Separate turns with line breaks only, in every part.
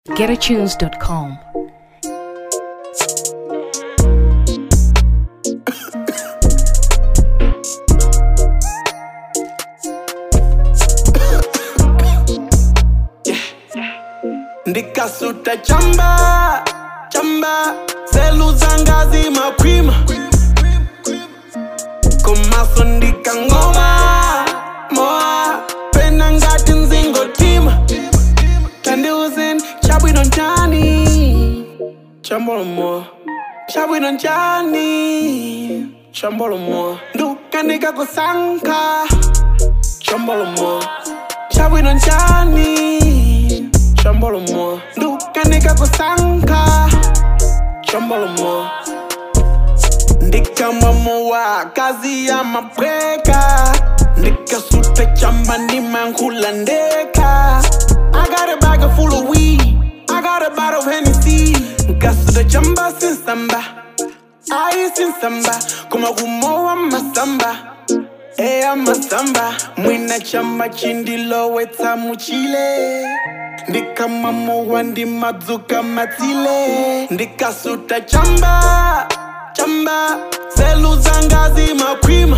getatunes.com.
ndikasuta chamba chamba selu zanga zimakwima komaso ndikangoma moa pena ngati nzingotima tandiuzeni chabwino njani chambolomoa chabwino njani chambolomoa ndukanika kusankha chambolomoa chabwino njani chambolomoa ndukanika kusankha chambolomoa ndikamamowa kazi ya mapweka ndikasuta chamba ndimankhula ndeka I got a bag of full of weed I got a bottle of Hennessy nkasuta chamba sinsamba ayi sinsamba kuma kumowa masamba eya masamba mwina chamba chindilowetsa muchile ndikamamowa ndimadzuka matsile ndikasuta chamba chamba selu zanga zimakwima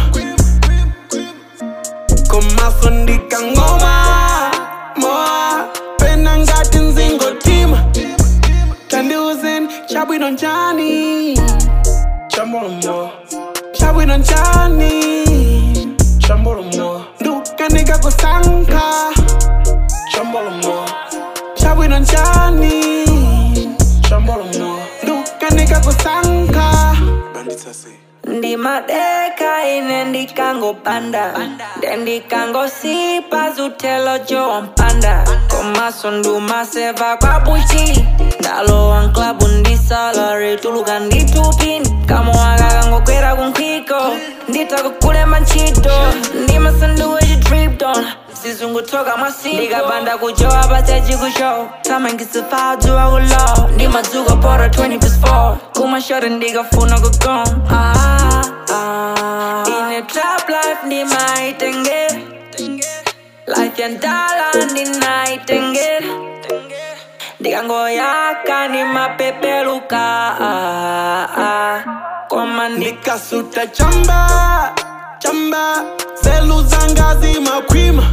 komaso ndikangoma moa pena ngati nzingotima tandiuzeni chabwino njani chambolomoa chabwino njani chambolomoa ndukanika kusankha chambolomoa chabwino njani chambolomoa ndukanika kusankha banditsase
ndimadeka ine ndikangopanda nde ndikangosipa zutelo jowampanda komaso ndumaseva kwabuchi ndalowa nklabu ndisalari tuluka nditupini kamoaka kangokwera kunkhiko nditakukulemba ntchito ndimasanduwe chitripton sizungutoka mwasi ndikapanda kujowa pasechikushow tamangisifadziwa kulow ndimadzuka pora 20 plus 4 kumashore ndikafuna kugom ah, ah. ine trap life ndimaitengera life yandala ndinaitengera ndikangoyaka ndimapepeluka ah, ah. koma ndi
ndikasuta chamba chamba selu zanga zimakwima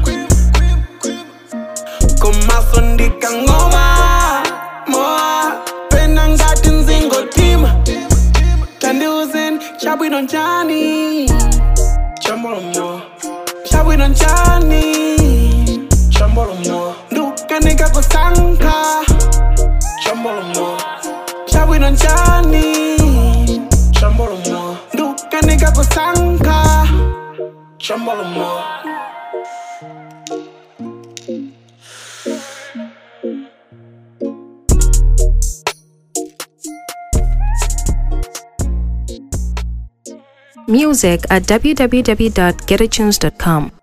komaso ndikangoma moa pena ngati nzingotima tandiuzeni chabwino njani chambolomoa chabwino njani chambolomoa ndukanika kusankha chambolomoa chabwino njani chambolomoa ndukanika kusankha chambolomoa
Music at www.getatunes.com.